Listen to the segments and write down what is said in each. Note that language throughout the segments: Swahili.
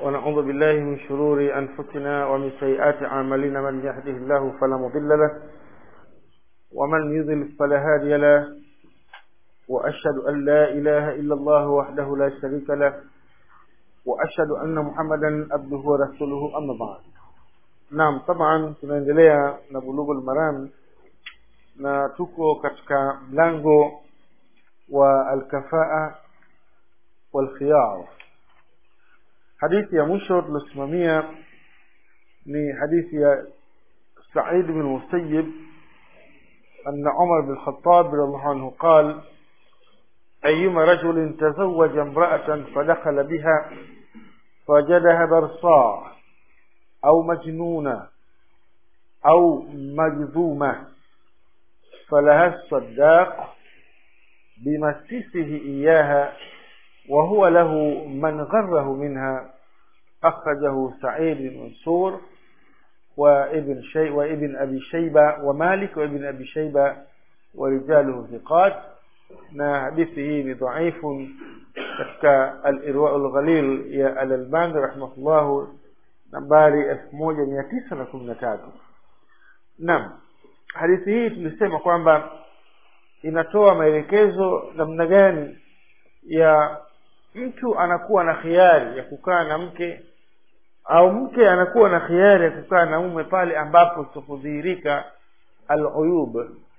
ونعوذ بالله من شرور أنفسنا ومن سيئات أعمالنا من يهده الله فلا مضل له ومن يضلل فلا هادي له وأشهد أن لا إله إلا الله وحده لا شريك له وأشهد أن محمدا عبده ورسوله أما بعد naam taban tunaendelea na bulughul maram na tuko katika mlango wa alkafaa walkhiyar hadithi ya mwisho tuliosimamia ni hadithi ya سعيد بن المسيب أن عمر بن الخطاب رضي الله عنه قال أيما رجل تزوج امرأة فدخل بها فوجدها برصاع أو مجنونة أو مجذومة فلها الصداق بمسيسه إياها وهو له من غره منها أخرجه سعيد بن منصور وابن شي وابن أبي شيبة ومالك وابن أبي شيبة ورجاله ثقات na hadithi hii ni dhaifu katika al-irwa al-ghalil ya al-albani rahimahullah nambari elfu moja mia tisa na kumi na tatu naam hadithi hii tulisema kwamba inatoa maelekezo namna gani ya mtu anakuwa na khiari ya kukaa na mke au mke anakuwa na khiari ya kukaa na mume pale ambapo zitapodhihirika al-uyub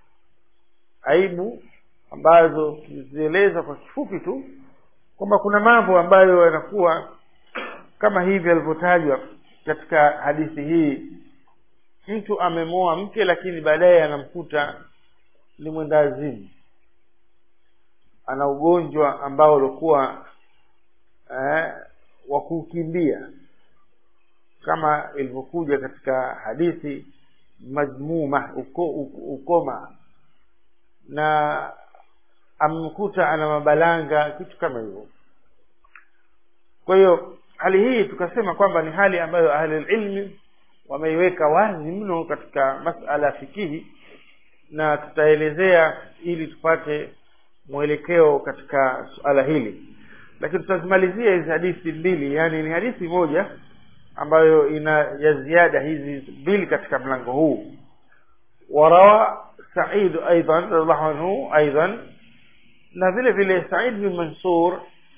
aibu ambazo tulizieleza kwa kifupi tu kwamba kuna mambo ambayo yanakuwa kama hivi alivyotajwa katika hadithi hii mtu amemoa mke lakini baadaye anamkuta ni mwendazimu ana ugonjwa ambao ulikuwa eh, wa kukimbia kama ilivyokuja katika hadithi majmuma uko, uko, ukoma na amemkuta ana mabalanga kitu kama hivyo kwa hiyo hali hii tukasema kwamba ni hali ambayo ahlulilmi wameiweka wazi mno katika masala ya fikihi na tutaelezea ili tupate mwelekeo katika suala hili lakini tutazimalizia hizi hadithi mbili yani ni hadithi moja ambayo ina ya ziada hizi mbili katika mlango huu warawa said aidan radhiallahu anhu aidan na vile vile said bin mansur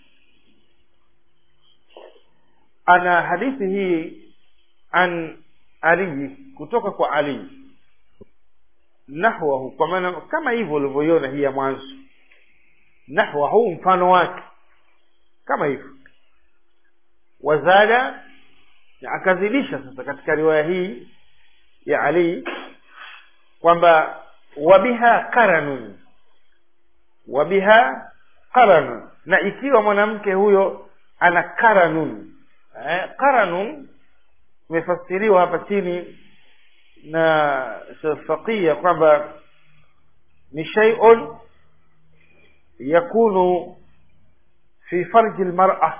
ana hadithi hii an ali kutoka kwa ali nahwahu kwa maana kama hivyo ulivyoiona hii ya mwanzo nahwahu mfano wake kama hivyo wazada akazidisha sasa katika riwaya hii ya ali kwamba wabiha qaranun wabiha qaranun na ikiwa mwanamke huyo ana qaranun eh, qaranun imefasiriwa hapa chini na faqiya kwamba ni shay'un yakunu fi farji almar'a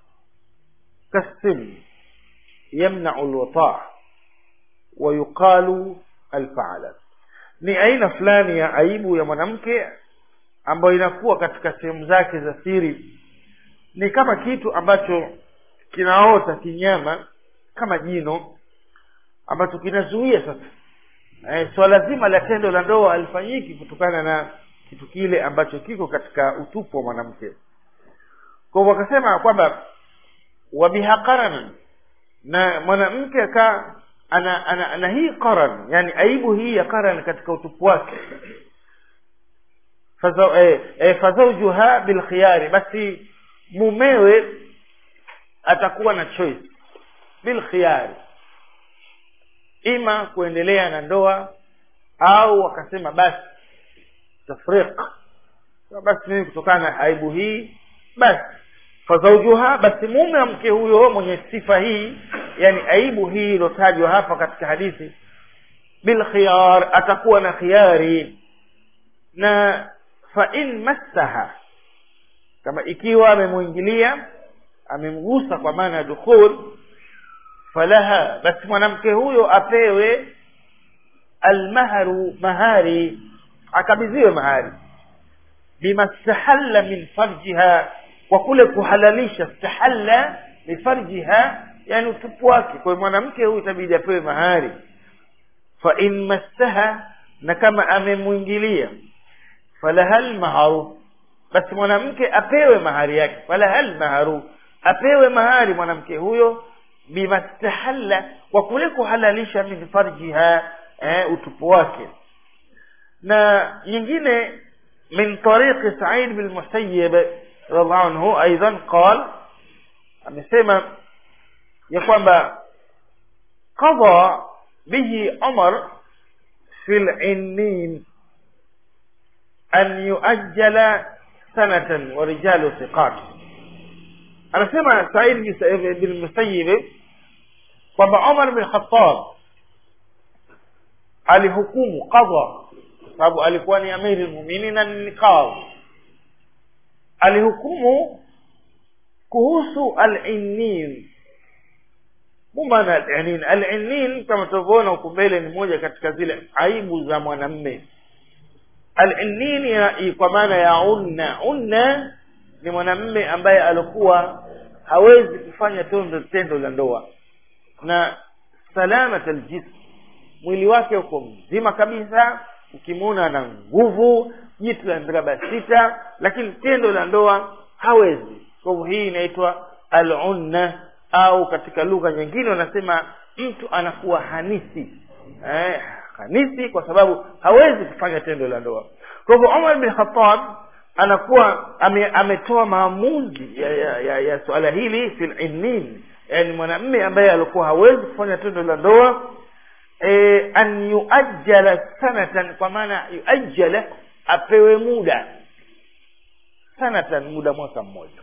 كالسم يمنع الوطاء ويقال الفعلة ni aina fulani ya aibu ya mwanamke ambayo inakuwa katika sehemu zake za siri ni kama kitu ambacho kinaota kinyama kama jino ambacho kinazuia sasa e, swala zima la tendo la ndoa alifanyiki kutokana na kitu kile ambacho kiko katika utupu wa mwanamke kwa hivyo wakasema kwamba wabiha qaranan na mwanamke akaa ana, ana, ana hii qaran yani aibu hii ya qaran katika utupu wake fazaujuha e, e, bilkhiyari basi mumewe atakuwa na choice bilkhiyari ima kuendelea na ndoa au wakasema basi tafriq basi mimi kutokana na aibu hii basi fazaujuha basi mume wa mke huyo mwenye sifa hii yani aibu hii iliyotajwa hapa katika hadithi bilkhiyar atakuwa na khiyari na fa in massaha kama ikiwa amemwingilia amemgusa kwa maana ya dukhul falaha basi mwanamke huyo apewe almaharu mahari akabidhiwe mahari bima stahalla min farjiha kwa kule kuhalalisha stahalla lifarjiha yani utupu wake kwa hiyo mwanamke huyu itabidi apewe mahari fa in massaha na kama amemwingilia falahal maharu basi mwanamke apewe mahari yake falahal maharu apewe mahari mwanamke huyo bimastahalla kwa kule kuhalalisha min farjiha eh, utupu wake na nyingine min tariqi Sa'id bin Musayyib radhiallahu anhu aidan qal amesema ya kwamba qadha bihi Umar fi al-innin an yuajjala sanatan wa rijalu thiqat anasema Sa'id bin Musayyib kwamba Umar bin Khattab alihukumu qadha sababu alikuwa ni amiri almu'minin na ni qadhi alihukumu kuhusu al-innin mumana al-innin al-innin kama tulivyoona huko mbele ni moja katika zile aibu za mwanamme al-innin kwa maana ya unna unna ni mwanamme ambaye alikuwa hawezi kufanya tendo tendo la ndoa na salamat aljism mwili wake uko mzima kabisa ukimwona ana nguvu jitu la miraba sita lakini tendo la ndoa hawezi kwa hivyo hii inaitwa alunna au katika lugha nyingine wanasema mtu anakuwa hanisi eh, hanisi kwa sababu hawezi kufanya tendo la ndoa kwa hivyo umar bin khattab anakuwa ame, ametoa maamuzi ya, ya, ya, ya suala hili fil innin yani mwanamme ambaye alikuwa hawezi kufanya tendo la ndoa e, an yuajjala sanatan kwa maana yuajjala apewe muda sanatan muda mwaka mmoja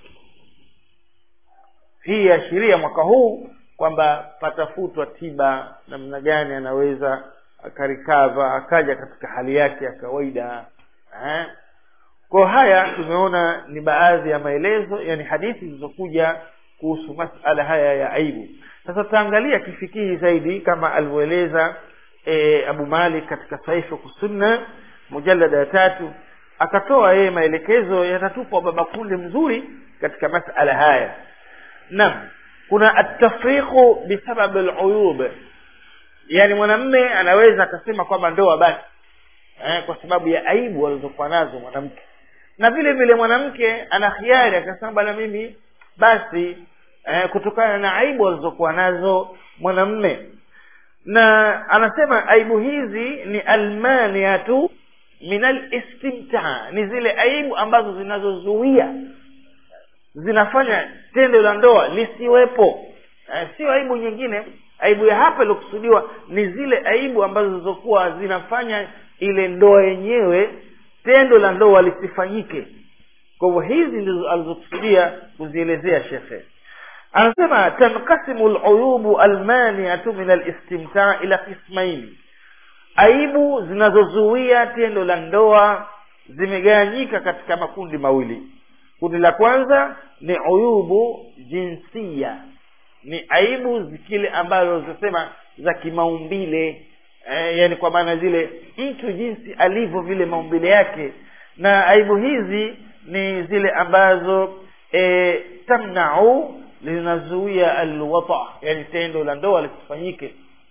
hii yaashiria mwaka huu kwamba patafutwa tiba namna gani anaweza akarikava akaja katika hali yake ya kawaida eh? kwa haya tumeona ni baadhi ya maelezo yani hadithi zilizokuja kuhusu masala haya ya aibu sasa tutaangalia kifikihi zaidi kama alivyoeleza e, abu malik katika saifu kusunna mujalada ya tatu akatoa yeye maelekezo yatatupwa baba kundi mzuri katika masala haya naam kuna atafriqu bisabab aluyub yani mwanamme anaweza akasema kwamba ndoa basi eh, kwa sababu ya aibu alizokuwa nazo mwanamke na vile vile mwanamke ana khiari akasema bwana mimi basi eh, kutokana na aibu alizokuwa nazo mwanamme na anasema aibu hizi ni almaniatu min alistimtaa ni zile aibu ambazo zinazozuia zinafanya tendo la ndoa lisiwepo eh, sio aibu nyingine aibu ya hapa iliokusudiwa ni zile aibu ambazo zilizokuwa zinafanya ile ndoa yenyewe tendo la ndoa lisifanyike kwa hivyo hizi ndizo alizokusudia kuzielezea shekhe anasema tankasimu luyubu almaniatu min alistimtaa ila qismaini aibu zinazozuia tendo la ndoa zimegawanyika katika makundi mawili kundi la kwanza ni uyubu jinsia ni aibu zikile ambazo zinasema za kimaumbile eh, yani kwa maana zile mtu jinsi alivyo vile maumbile yake na aibu hizi ni zile ambazo e, tamnau linazuia alwata yani tendo la ndoa lisifanyike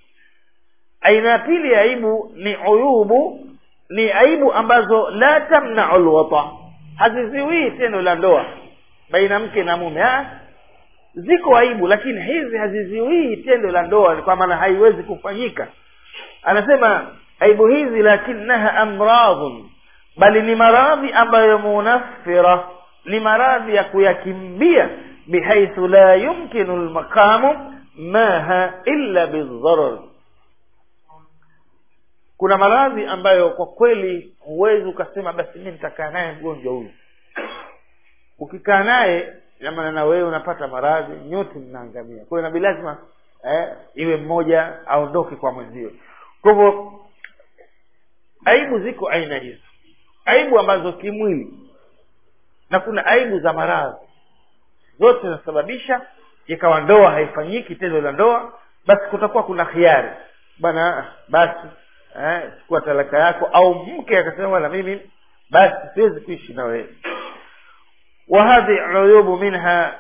aina ya pili ya aibu ni uyubu ni aibu ambazo la tamnau alwata haziziwii tendo la ndoa baina mke na mume ha? ziko aibu lakini hizi haziziwii tendo la ndoa kwa maana haiwezi kufanyika anasema aibu hizi lakinaha amradhun bali ni maradhi ambayo munaffira ni maradhi ya kuyakimbia bihaithu la yumkinu lmaqamu maha illa bildharar kuna maradhi ambayo kwa kweli huwezi ukasema basi mi nitakaa naye mgonjwa huyu ukikaa naye namana na wewe unapata maradhi nyote mnaangamia kwa hiyo nabii lazima eh, iwe mmoja aondoke kwa mwenzio kwa hivyo aibu ziko aina hizo aibu ambazo kimwili na kuna aibu za maradhi zote zinasababisha ikawa ndoa haifanyiki tendo la ndoa basi kutakuwa kuna khiari bwana basi eh, chukua talaka yako au mke akasema bwana mimi basi siwezi kuishi na wewe وهذه عيوب منها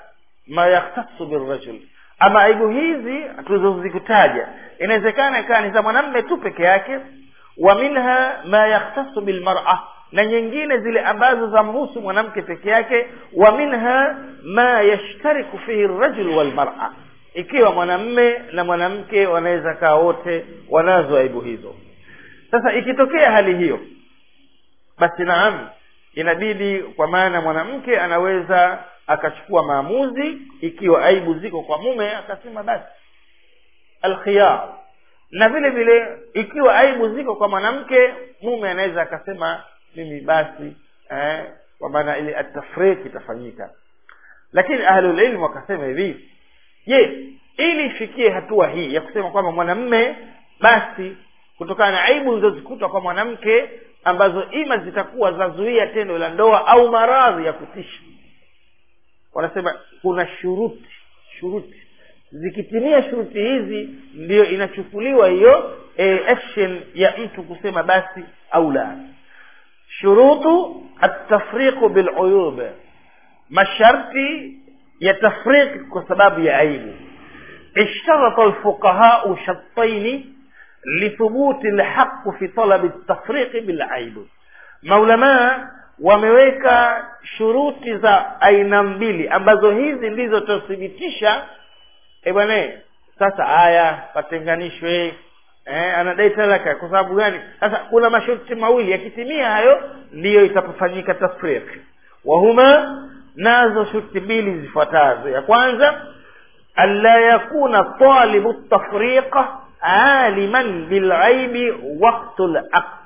ma yakhtasu birrajul ama aibu hizi tulizozikutaja inawezekana ikawa ni za mwanamme tu peke yake wa minha ma yakhtasu bilmar'a na nyingine zile ambazo zamhusu mwanamke peke yake wa minha ma yashtariku fihi rajul walmar'a ikiwa mwanamme na mwanamke wanaweza kaa wote wanazo aibu hizo sasa ikitokea hali hiyo basi naam inabidi kwa maana mwanamke anaweza akachukua maamuzi ikiwa aibu ziko kwa mume akasema basi alkhiyar na vile vile ikiwa aibu ziko kwa mwanamke mume anaweza akasema mimi basi eh, kwa maana ile atafriki itafanyika lakini ahlulilmu wakasema hivi je ili ifikie hatua hii ya kusema kwamba mwanamme basi kutokana na aibu zilizozikuta kwa mwanamke ambazo ima zitakuwa zazuia tendo la ndoa au maradhi ya kutisha wanasema kuna shuruti shuruti zikitimia shuruti hizi ndiyo inachukuliwa hiyo e, action ya mtu kusema basi au la shurutu atafriqu biluyub masharti ya tafriq kwa sababu ya aibu اشترط الفقهاء شرطين لثبوت الحق في طلب التفريق بالعيب maulamaa wameweka shuruti za aina mbili ambazo hizi ndizo tuthibitisha e bwana sasa haya patenganishwe eh, anadai talaka kwa sababu gani sasa kuna masharti mawili yakitimia hayo ndiyo itapofanyika tafriq wahuma nazo shuruti mbili zifuatazo ya kwanza ألا يكون طالب التفريق عالما بالعيب وقت العقد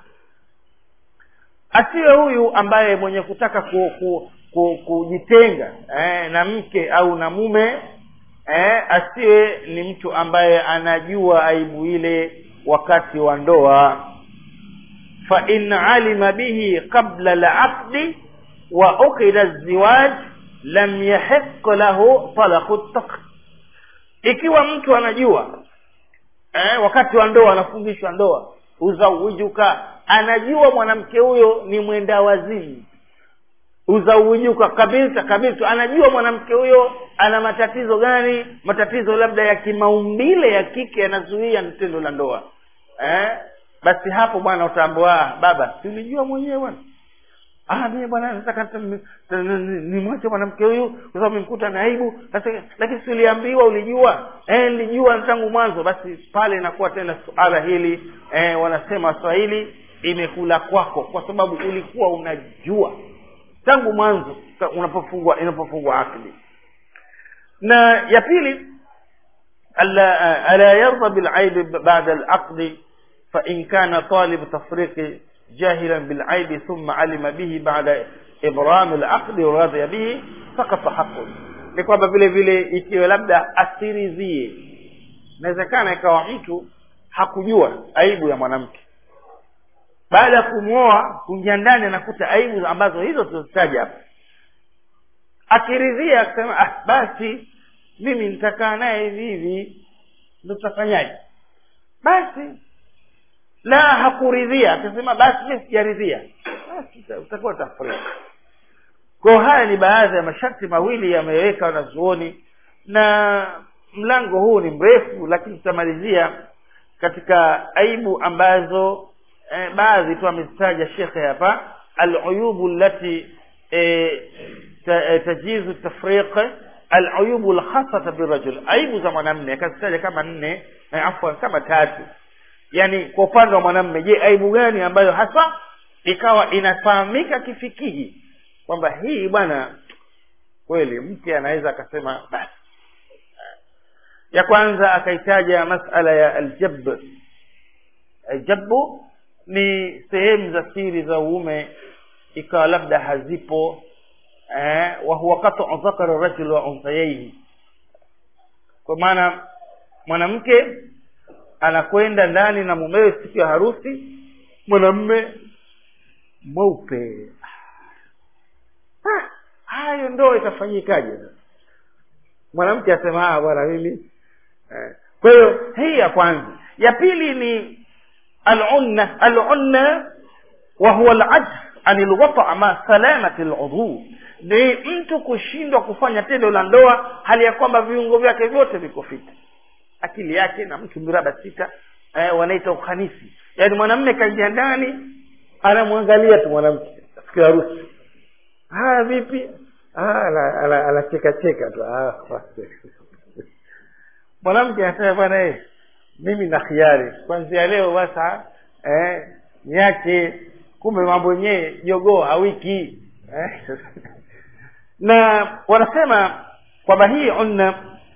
asiwe huyu ambaye mwenye kutaka ku, ku, ku, kujitenga eh, na mke au na mume eh, asiwe ni mtu ambaye anajua aibu ile wakati wa ndoa fa in alima bihi qabla alaqdi wa ukida alziwaj lam yahiq lahu talaqu at ikiwa mtu anajua eh, wakati wa ndoa anafungishwa ndoa uzaujuka anajua mwanamke huyo ni mwenda wazimu uzaujuka kabisa kabisa anajua mwanamke huyo ana matatizo gani matatizo labda ya kimaumbile ya kike yanazuia tendo la ndoa eh? basi hapo bwana utaambua baba tulijua mwenyewe bwana ah mimi bwana nataka nimwache mwanamke huyu kwa sababu nimkuta na aibu sasa lakini si uliambiwa ulijua eh nilijua tangu mwanzo basi pale inakuwa tena suala hili eh wanasema waswahili imekula kwako kwa sababu ulikuwa unajua tangu mwanzo unapofungwa inapofungwa akili na ya pili ala ala yarda bil aib ba'da al aqd fa in kana talib tafriqi جاهلا بالعيب ثم علم به بعد إبرام العقد ورضي به سقط حقه ni kwamba vile vile ikiwa labda asirizie inawezekana ikawa mtu hakujua aibu ya mwanamke baada ya kumwoa kuingia ndani anakuta aibu ambazo hizo tulizitaja hapa akiridhia akisema ah basi mimi nitakaa naye hivi hivi ndo tutafanyaje basi la hakuridhia akasema basi mimi sijaridhia basi utakuwa tafrika kwa haya ni baadhi ya masharti mawili yameweka wanazuoni na mlango huu ni mrefu lakini tutamalizia katika aibu ambazo eh, baadhi tu amezitaja shekhe hapa aluyubu allati eh, tajizu tafriq aluyubu alkhasata birajul aibu za mwanamme akazitaja kama nne eh, afwan kama tatu yani kwa upande wa mwanamme je aibu gani ambayo hasa ikawa inafahamika kifikihi kwamba hii bwana kweli mke anaweza akasema basi ya kwanza akaitaja masala ya aljab aljabu ni sehemu za siri za uume ikawa labda hazipo eh, wa huwa qat'u dhakara rajul wa unsayaihi kwa maana mwanamke anakwenda ndani na mumewe siku ya harusi mwanamme mweupe hayo ndo itafanyikaje mwanamke asema ah bwana mimi eh. kwa hiyo hii ya kwanza ya pili ni alunna alunna wa huwa alajz an alwata ma salamati aludhu ni mtu kushindwa kufanya tendo la ndoa hali ya kwamba viungo vyake vyote viko fiti akili yake na mtu miraba sita eh, wanaita uhanisi yaani mwanamme kaingia ndani anamwangalia tu mwanamke siku ya harusi haya vipi anacheka cheka tu Ah, basi. mwanamke anasema bwana eh, mimi na khiari kwanzia leo basa eh, niache kumbe mambo yenyewe jogoo hawiki eh. na wanasema kwamba hii unna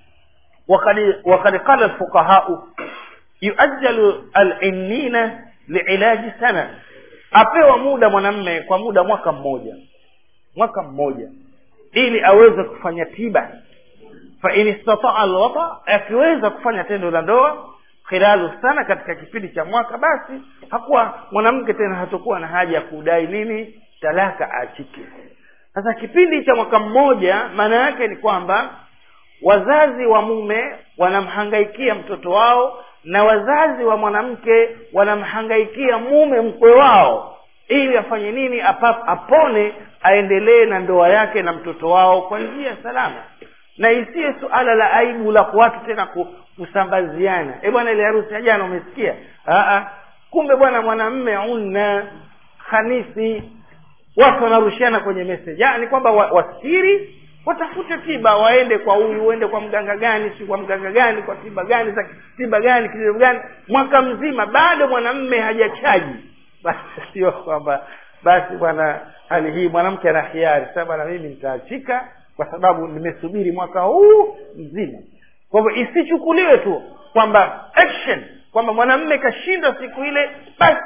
وقد وقد قال الفقهاء يؤجل العنين لعلاج سنه apewa muda mwanamme kwa muda mwaka mmoja mwaka mmoja ili aweze kufanya tiba fa in istataa alwata akiweza kufanya tendo la ndoa khilalu sana katika kipindi cha mwaka basi hakuwa mwanamke tena hatakuwa na haja ya kudai nini talaka aachike sasa kipindi cha mwaka mmoja maana yake ni kwamba wazazi wa mume wanamhangaikia mtoto wao na wazazi wa mwanamke wanamhangaikia mume mkwe wao ili afanye nini apa, apone aendelee na ndoa yake na mtoto wao kwa njia salama na isiye suala la aibu la watu tena kusambaziana e bwana ile harusi ya jana umesikia Aa, kumbe bwana mwanamme unna khanisi watu wanarushiana kwenye message ni kwamba wasiri watafute tiba waende kwa huyu uende kwa mganga gani si kwa mganga gani kwa tiba gani za tiba gani kitu gani mwaka mzima bado mwanamme hajachaji basi sio kwamba basi bwana hali hii mwanamke ana hiari sasa bwana mimi nitaachika kwa sababu nimesubiri mwaka huu mzima kwa hivyo isichukuliwe tu kwamba action kwamba mwanamme kashindwa siku ile basi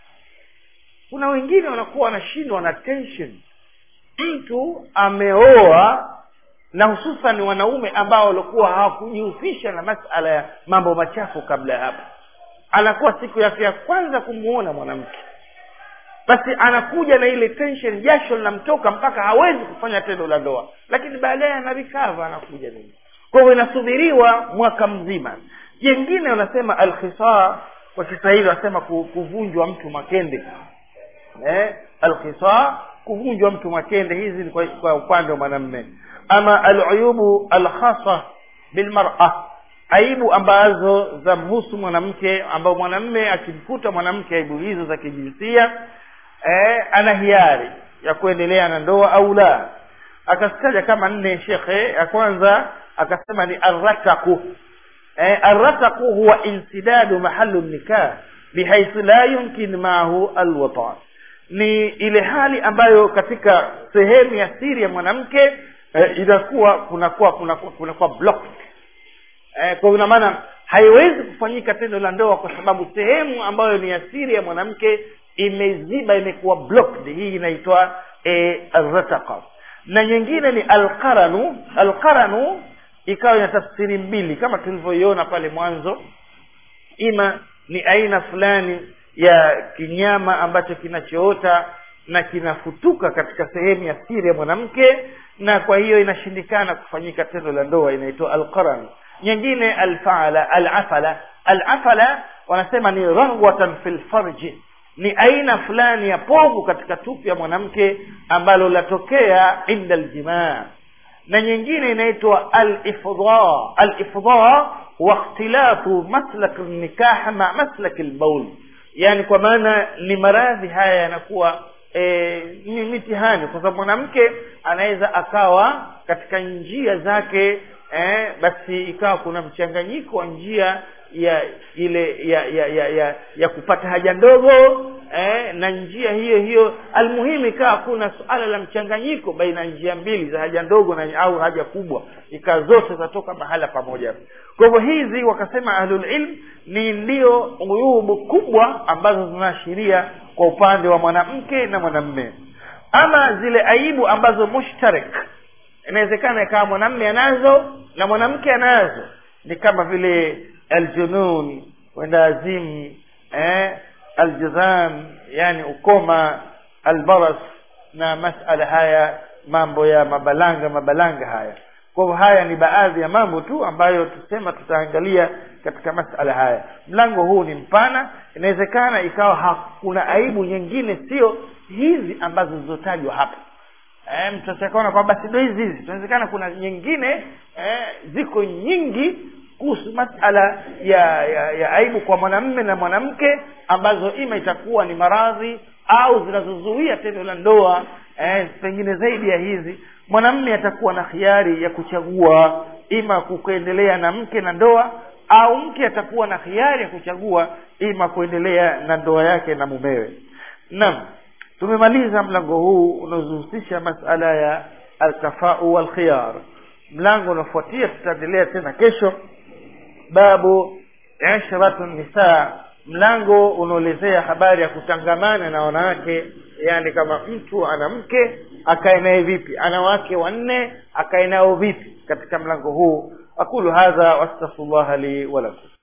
kuna wengine wanakuwa wanashindwa na tension mtu ameoa na hususan wanaume ambao walikuwa hawakujihusisha na masala ya mambo machafu kabla ya hapo anakuwa siku yake ya kwanza kumuona mwanamke basi anakuja na ile tension jasho linamtoka mpaka hawezi kufanya tendo la ndoa lakini baadaye anarikava anakuja nini kwa hivyo inasubiriwa mwaka mzima jengine wanasema alkhisa kwa kiswahili wanasema kuvunjwa mtu makende eh, alkhisa kuvunjwa mtu makende hizi ni kwa, kwa upande wa mwanamme ama aluyubu alkhasa bilmara aibu ambazo zamhusu mwanamke ambao mwanamme akimkuta mwanamke aibu hizo za kijinsia eh, ana hiari ya kuendelea na ndoa au la akazitaja kama nne shekhe ya kwanza akasema ni arrataku eh, arrataku huwa insidadu mahalu nikah bihaithu la yumkin maahu alwatan ni ile hali ambayo katika sehemu ya siri ya mwanamke eh, inakuwa kunakuwa kunakuwa kunakuwa blocked eh, kwa ina maana haiwezi kufanyika tendo la ndoa kwa sababu sehemu ambayo ni ya siri ya mwanamke imeziba imekuwa blocked hii inaitwa eh, arrataqa na nyingine ni alqaranu alqaranu ikawa ina tafsiri mbili kama tulivyoiona pale mwanzo ima ni aina fulani ya kinyama ambacho kinachoota na kinafutuka katika sehemu ya siri ya mwanamke na kwa hiyo inashindikana kufanyika tendo la ndoa inaitwa alqaran nyingine alfaala alafala alafala wanasema ni rahwatan fil farji ni aina fulani ya povu katika tupu ya mwanamke ambalo latokea inda aljimaa na nyingine inaitwa alifdha alifdha wa ikhtilafu maslak nikah ma maslak albaul yani kwa maana ni maradhi haya yanakuwa e, ni mitihani kwa sababu mwanamke anaweza akawa katika njia zake eh, basi ikawa kuna mchanganyiko wa njia ya ile ya ya ya ya, ya kupata haja ndogo eh, na njia hiyo hiyo almuhimu ikawa kuna suala la mchanganyiko baina ya njia mbili za haja ndogo na au haja kubwa ikawa zote zatoka mahala pamoja kwa hivyo hizi wakasema ahlulilm ni ndio uyubu kubwa ambazo zinaashiria kwa upande wa mwanamke na mwanamme ama zile aibu ambazo mushtarik inawezekana ikawa mwanamme anazo na mwanamke anazo ni kama vile aljunun wenda azimu eh, aljizam yani ukoma albaras na masala haya mambo ya mabalanga mabalanga haya kwa hivyo haya ni baadhi ya mambo tu ambayo tusema tutaangalia katika masala haya mlango huu ni mpana inawezekana ikawa hakuna aibu nyingine sio hizi ambazo zilizotajwa hapa eh, mtu asikaona kwamba basi ndo hizi hizi tunawezekana kuna nyingine eh, ziko nyingi kuhusu masala ya, ya, ya aibu kwa mwanamme na mwanamke ambazo ima itakuwa ni maradhi au zinazozuia tendo la ndoa eh, pengine zaidi ya hizi mwanamme atakuwa na khiari ya kuchagua ima kuendelea na mke na ndoa au mke atakuwa na khiari ya kuchagua ima kuendelea na ndoa yake na mumewe naam tumemaliza mlango huu unaohusisha masala ya alkafau walkhiyar mlango unaofuatia tutaendelea tena kesho babu ishratu nisaa mlango unaolezea habari ya kutangamana na wanawake yani kama mtu ana mke akae naye vipi ana wake wanne akae nao vipi katika mlango huu aqulu hadha wastaghfirullah li wa lakum